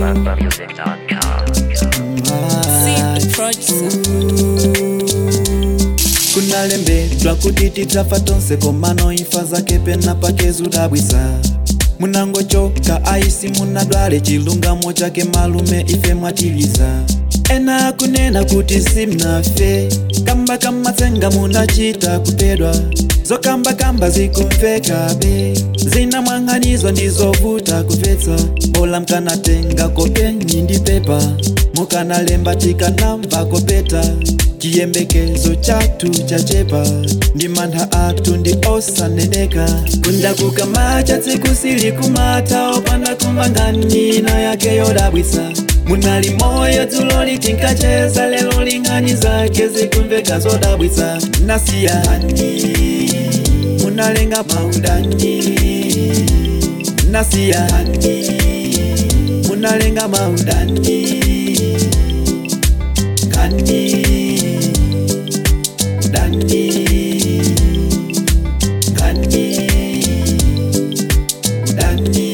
kunalembedwa kuti tidzafa tonse komano imfa zake pena pake zudabwisa munangochoka aisi munadwale chilungamo chake malume ife mwatiliza ena akunena kuti simnafe kamba kamatsenga munachita kupedwa zokambakamba zikumvekabe zinamwang'anizwa ndizovuta kupetsa bola mkanatenga kopeni ndi pepa mukanalemba tikanamva kopeta chiyembekezo chathu chachepa ndi mantha athu ndi osaneneka kunja kukamacha tsiku silikumata opanda kumva ng'anina yake yodabwisa munali moyo dzulo litinkacheza lelo ling'ani zake zikumveka zodabwisa nasiyani munalenga maudani nasiyani munalenga maudani kani udani kani udani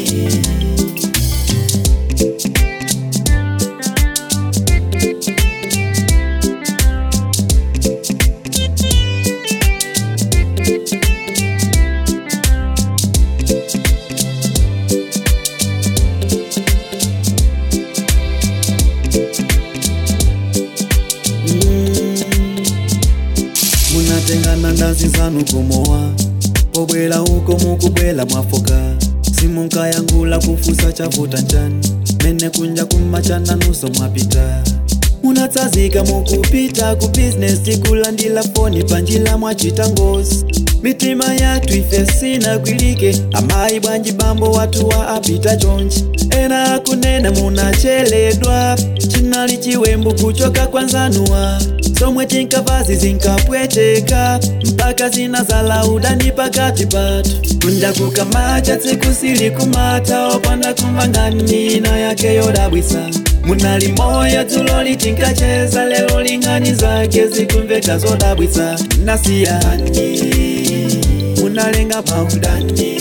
munatengana ndazi zanu kumowa pobwela uko mukubwela mwafoka simunkayangula kufusa chavuta njani mene kunja kumachana nuso mwapita munatsazika mukupita ku bizinesi kulandila foni panjila mwachita ngozi mitima yathu ife sinagwilike amayi bwanji bambo watu wa apita chonchi ena akunena munacheledwa chinali chiwembu kuchoka kwanzanuwa somwe tinkavazi zinkapweteka mpaka zinazala udani pakati patu kunja kukamacha tsiku silikumata opanda kumva ng'anina yake yodabwisa munali moyo dzulo litinkacheza lelo ling'ani zake zikumveka zodabwisa nasiyani munalenga maudani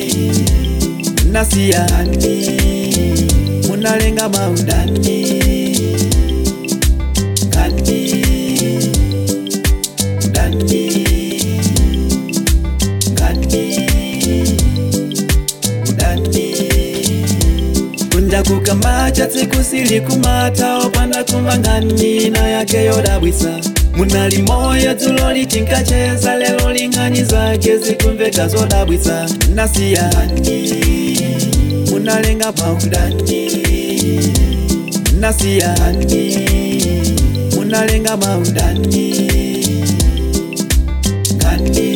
nasiyani munalenga maudani kani udani kani udani kunja kukamacha tsiku silikumata opanda kumva ng'anina yake yodabwisa munali moyo dzulo litinkacheza lelo ling'ani zake zikumveka zodabwisa nasiyani munalenga maudani nasiyani munalenga maudani kani